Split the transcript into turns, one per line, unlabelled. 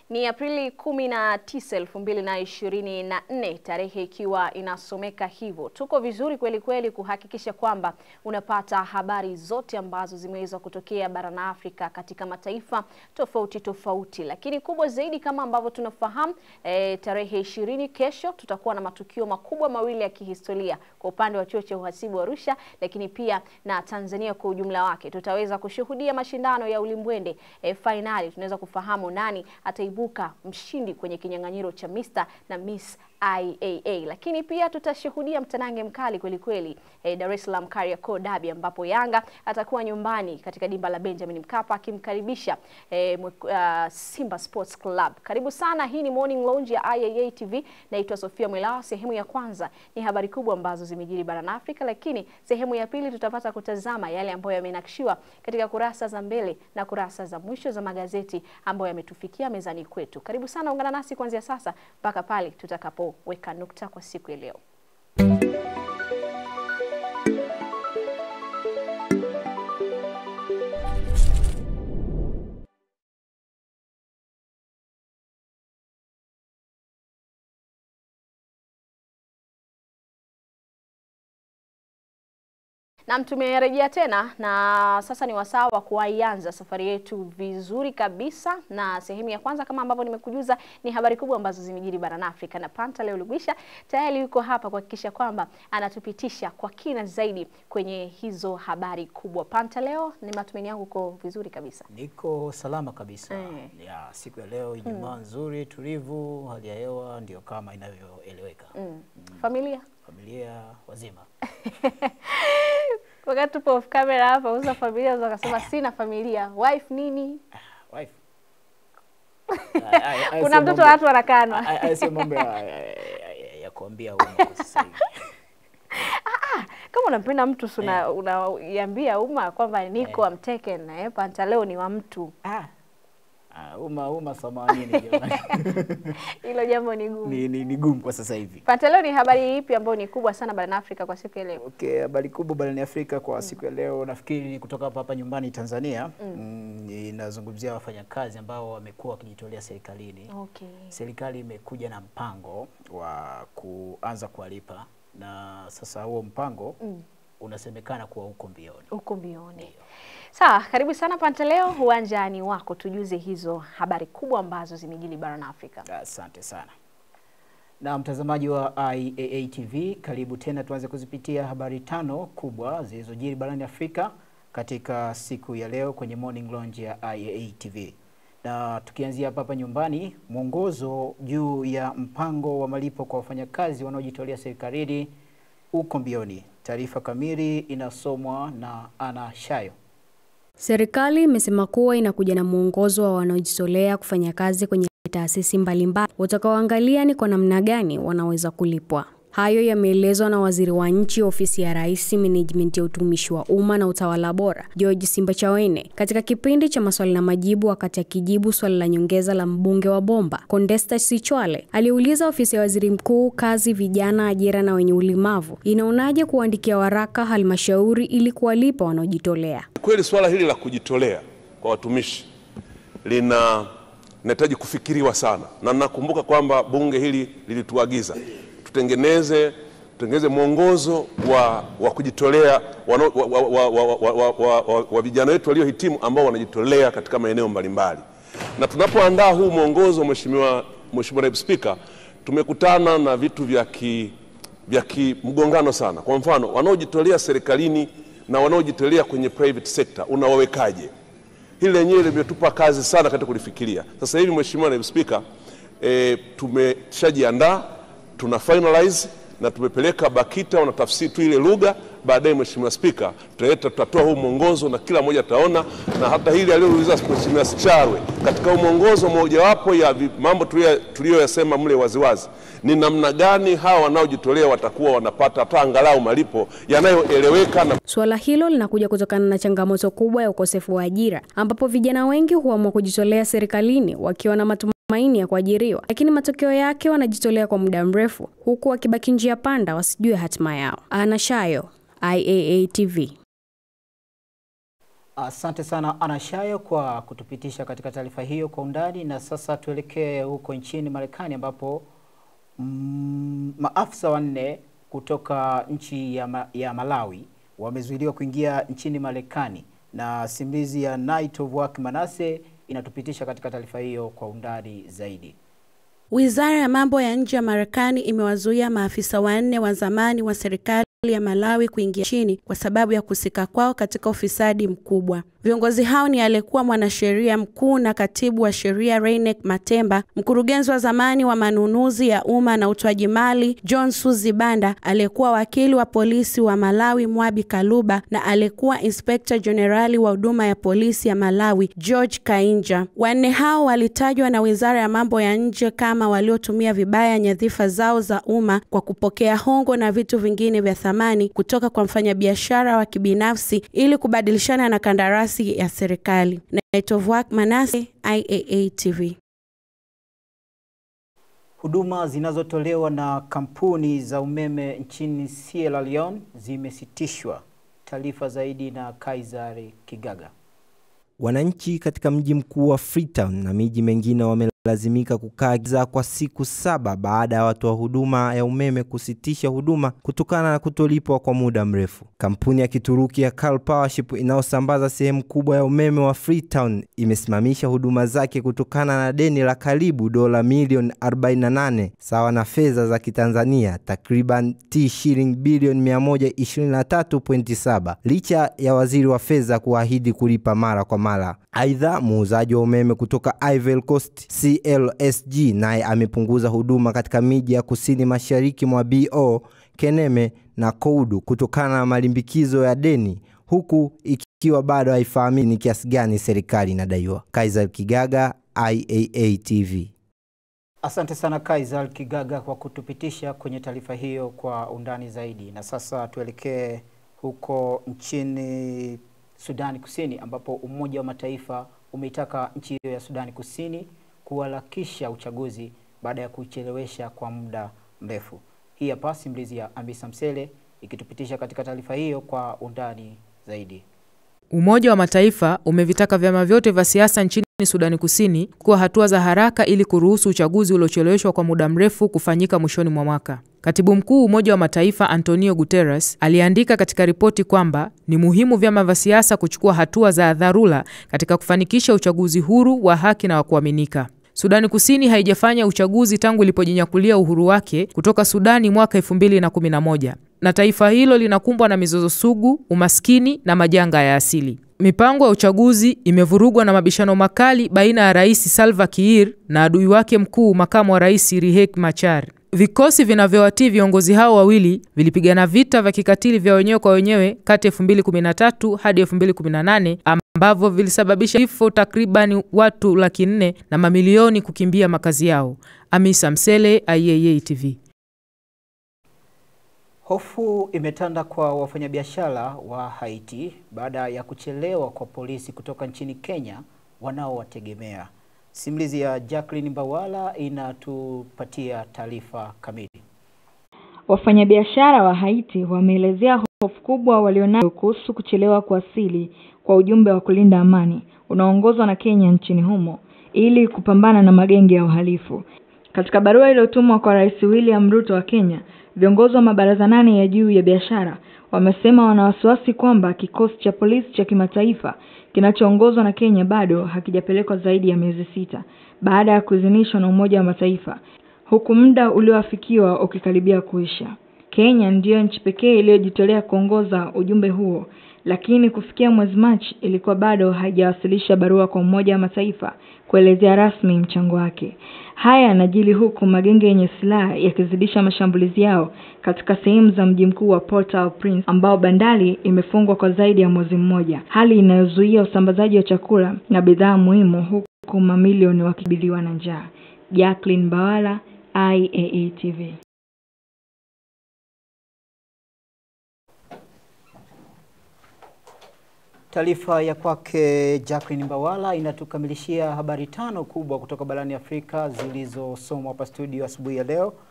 Ni Aprili 19, 2024, tarehe ikiwa inasomeka hivyo. Tuko vizuri kweli kweli kuhakikisha kwamba unapata habari zote ambazo zimeweza kutokea barani Afrika katika mataifa tofauti tofauti, lakini kubwa zaidi kama ambavyo tunafahamu e, tarehe ishirini kesho tutakuwa na matukio makubwa mawili ya kihistoria kwa upande wa chuo cha uhasibu wa Arusha, lakini pia na Tanzania kwa ujumla wake. Tutaweza kushuhudia mashindano ya ulimbwende e, fainali. Tunaweza kufahamu nani ataibuka mshindi kwenye kinyang'anyiro cha Mr na Miss IAA, lakini pia tutashuhudia mtanange mkali kweli kweli e, Dar es Salaam Kariakoo Derby ambapo Yanga atakuwa nyumbani katika dimba la Benjamin Mkapa akimkaribisha e, uh, Simba Sports Club. Karibu sana, hii ni Morning Lounge ya IAA TV. Naitwa Sofia Mwelao. Sehemu ya kwanza ni habari kubwa ambazo zimejiri barani Afrika, lakini sehemu ya pili tutapata kutazama yale ambayo yamenakshiwa katika kurasa za mbele na kurasa za mwisho za magazeti ambayo yametufikia mezani kwetu. Karibu sana, ungana nasi kuanzia sasa mpaka pale tutakapoweka nukta kwa siku ya leo. Nam, tumerejea tena na sasa ni wasaa wa kuianza safari yetu vizuri kabisa, na sehemu ya kwanza kama ambavyo nimekujuza ni habari kubwa ambazo zimejiri barani Afrika, na Panta leo Lugwisha tayari yuko hapa kuhakikisha kwamba anatupitisha kwa kina zaidi kwenye hizo habari kubwa. Panta, leo ni matumaini yangu uko vizuri kabisa.
Niko salama kabisa
Eh.
ya siku ya leo Ijumaa nzuri tulivu, hali ya hewa ndio kama inavyoeleweka.
Mm. Familia
Familia wazima
wakati tupo off camera hapa, uza familia unaweza kusema sina familia, wife nini,
wife. Ay- ay- ay,
kuna
sio
mtoto
mambo-
watu wanakanwa.
ay- ay, sio mambo ya, ya, ya, ya, ya kuambia umma kwa sasa hivi.
kama unampenda mtu si una- unaiambia umma kwamba niko I'm taken eh, Panta leo ni wa mtu.
Ah. Ah, umma umma samanini jamani.
Hilo jambo ni gumu.
ni, ni, ni gumu kwa sasa hivi.
Panta, leo ni habari ipi ambayo ni kubwa sana barani Afrika kwa siku ya leo?
Okay, habari kubwa barani Afrika kwa siku ya leo nafikiri ni kutoka hapa hapa nyumbani Tanzania. Mm, inazungumzia wafanyakazi ambao wamekuwa wakijitolea serikalini.
Okay.
Serikali imekuja na mpango wa kuanza kuwalipa na sasa huo mpango unasemekana kuwa uko mbioni.
Huko mbioni. Sawa, karibu sana Panta, leo uwanjani wako, tujuze hizo habari kubwa ambazo zimejili barani Afrika.
Asante sana. Na mtazamaji wa IAA TV, karibu tena tuanze kuzipitia habari tano kubwa zilizojiri barani Afrika katika siku ya leo kwenye Morning Lounge ya IAA TV. Na tukianzia hapa hapa nyumbani, mwongozo juu ya mpango wa malipo kwa wafanyakazi wanaojitolea serikalini uko mbioni. Taarifa kamili inasomwa na Ana Shayo.
Serikali imesema kuwa inakuja na mwongozo wa wanaojitolea kufanya kazi kwenye taasisi mbalimbali utakaoangalia ni kwa namna gani wanaweza kulipwa. Hayo yameelezwa na waziri wa nchi ofisi ya Rais, menejimenti ya utumishi wa umma na utawala bora, George Simbachawene katika kipindi cha maswali na majibu, wakati akijibu swali la nyongeza la mbunge wa Bomba Condesta Sichwale aliuliza ofisi ya waziri mkuu, kazi, vijana, ajira na wenye ulemavu inaonaje kuandikia waraka halmashauri ili kuwalipa wanaojitolea.
Kweli swala hili la kujitolea kwa watumishi lina linahitaji kufikiriwa sana, na nakumbuka kwamba bunge hili lilituagiza tutengeneze tutengeneze mwongozo wa, wa kujitolea wano- wa, wa, wa, wa, wa, wa, wa, wa, wa vijana wetu waliohitimu ambao wanajitolea katika maeneo mbalimbali. Na tunapoandaa huu mwongozo, Mheshimiwa Mheshimiwa Naibu Spika, tumekutana na vitu vya ki, vya kimgongano sana. Kwa mfano, wanaojitolea serikalini na wanaojitolea kwenye private sector unawawekaje? Hili lenyewe limetupa kazi sana katika kulifikiria. Sasa hivi Mheshimiwa Naibu Spika, e, tumeshajiandaa tuna finalize na tumepeleka BAKITA wanatafsiri tu ile lugha. Baadaye Mheshimiwa Spika, tutaleta tutatoa huu mwongozo na kila mmoja ataona, na hata hili aliyouliza Mheshimiwa Sicharwe katika huu mwongozo, mojawapo ya vi- mambo tuliyo- tuliyoyasema mle waziwazi ni namna gani hawa wanaojitolea watakuwa wanapata hata angalau malipo yanayoeleweka na
Suala hilo linakuja kutokana na changamoto kubwa ya ukosefu wa ajira, ambapo vijana wengi huamua kujitolea serikalini wakiwa na matumaini ya kuajiriwa, lakini matokeo yake wanajitolea kwa muda mrefu, huku wakibaki njia panda, wasijue hatima yao. Ana Shayo, IAA TV.
Asante sana Ana Shayo kwa kutupitisha katika taarifa hiyo kwa undani, na sasa tuelekee huko nchini Marekani ambapo mm, maafisa wanne kutoka nchi ya, ma, ya Malawi wamezuiliwa kuingia nchini Marekani, na simulizi ya Night of Work Manase inatupitisha katika taarifa hiyo kwa undani zaidi.
Wizara ya mambo ya nje ya Marekani imewazuia maafisa wanne wa zamani wa serikali ya Malawi kuingia nchini kwa sababu ya kusika kwao katika ufisadi mkubwa. Viongozi hao ni aliyekuwa mwanasheria mkuu na katibu wa sheria Reinek Matemba, mkurugenzi wa zamani wa manunuzi ya umma na utoaji mali John Suzi Banda, aliyekuwa wakili wa polisi wa Malawi Mwabi Kaluba na aliyekuwa inspekta jenerali wa huduma ya polisi ya Malawi George Kainja. Wanne hao walitajwa na Wizara ya mambo ya nje kama waliotumia vibaya nyadhifa zao za umma kwa kupokea hongo na vitu vingine vya thamani kutoka kwa mfanyabiashara wa kibinafsi ili kubadilishana na kandarasi ya serikali. Night of Work Manase, IAA TV.
Huduma zinazotolewa na kampuni za umeme nchini Sierra Leone zimesitishwa. Taarifa zaidi na Kaisari Kigaga.
Wananchi katika mji mkuu wa Freetown na miji mengine wamelazimika kukaa giza kwa siku saba baada ya watoa huduma ya umeme kusitisha huduma kutokana na kutolipwa kwa muda mrefu. Kampuni ya Kituruki ya Cal Powership inayosambaza sehemu kubwa ya umeme wa Freetown imesimamisha huduma zake kutokana na deni la karibu dola milioni 48 sawa na fedha za Kitanzania takriban T shilingi bilioni 123.7 licha ya waziri wa fedha kuahidi kulipa mara kwa mara. Aidha, muuzaji wa umeme kutoka Ivory Coast CLSG naye amepunguza huduma katika miji ya kusini mashariki mwa BO, Keneme na Koudu kutokana na malimbikizo ya deni huku ikiwa bado haifahamiki ni kiasi gani serikali inadaiwa. Kaisar Kigaga, IAA TV.
Asante sana Kaisar Kigaga kwa kutupitisha kwenye taarifa hiyo kwa undani zaidi. Na sasa tuelekee huko nchini Sudani Kusini ambapo Umoja wa Mataifa umeitaka nchi hiyo ya Sudani Kusini kuharakisha uchaguzi baada ya kuchelewesha kwa muda mrefu. Hii hapa simulizi ya Ambisa Msele ikitupitisha katika taarifa hiyo kwa undani zaidi.
Umoja wa Mataifa umevitaka vyama vyote vya siasa nchini Sudani Kusini kuwa hatua za haraka ili kuruhusu uchaguzi uliocheleweshwa kwa muda mrefu kufanyika mwishoni mwa mwaka. Katibu Mkuu Umoja wa Mataifa Antonio Guterres aliandika katika ripoti kwamba ni muhimu vyama vya siasa kuchukua hatua za dharura katika kufanikisha uchaguzi huru wa haki na wa kuaminika. Sudani Kusini haijafanya uchaguzi tangu ilipojinyakulia uhuru wake kutoka Sudani mwaka 2011 na taifa hilo linakumbwa na mizozo sugu, umaskini na majanga ya asili. Mipango ya uchaguzi imevurugwa na mabishano makali baina ya Rais Salva Kiir na adui wake mkuu, makamu wa rais Riek Machar. Vikosi vinavyowatii viongozi hao wawili vilipigana vita vya kikatili vya wenyewe kwa wenyewe kati ya 2013 hadi 2018 ambavyo vilisababisha vifo takribani watu laki nne na mamilioni kukimbia makazi yao. Amisa Msele, IAA TV.
Hofu imetanda kwa wafanyabiashara wa Haiti baada ya kuchelewa kwa polisi kutoka nchini Kenya wanaowategemea. Simulizi ya Jacqueline Mbawala inatupatia taarifa kamili.
Wafanyabiashara wa Haiti wameelezea hofu kubwa walionayo kuhusu kuchelewa kuwasili kwa ujumbe wa kulinda amani unaoongozwa na Kenya nchini humo ili kupambana na magenge ya uhalifu. Katika barua iliyotumwa kwa Rais William Ruto wa Kenya, viongozi wa mabaraza nane ya juu ya biashara wamesema wana wasiwasi kwamba kikosi cha polisi cha kimataifa kinachoongozwa na Kenya bado hakijapelekwa zaidi ya miezi sita baada ya kuidhinishwa na Umoja wa Mataifa, huku muda ulioafikiwa ukikaribia kuisha. Kenya ndiyo nchi pekee iliyojitolea kuongoza ujumbe huo, lakini kufikia mwezi Machi ilikuwa bado haijawasilisha barua kwa Umoja wa Mataifa kuelezea rasmi mchango wake. Haya yanajili huku magenge yenye silaha yakizidisha mashambulizi yao katika sehemu za mji mkuu wa Port-au-Prince ambao bandari imefungwa kwa zaidi ya mwezi mmoja, hali inayozuia usambazaji wa chakula na bidhaa muhimu, huku mamilioni wakikabiliwa na njaa. Jacqueline Bawala, IAA TV.
Taarifa ya kwake Jacqueline Mbawala inatukamilishia habari tano kubwa kutoka barani Afrika zilizosomwa hapa studio asubuhi ya leo.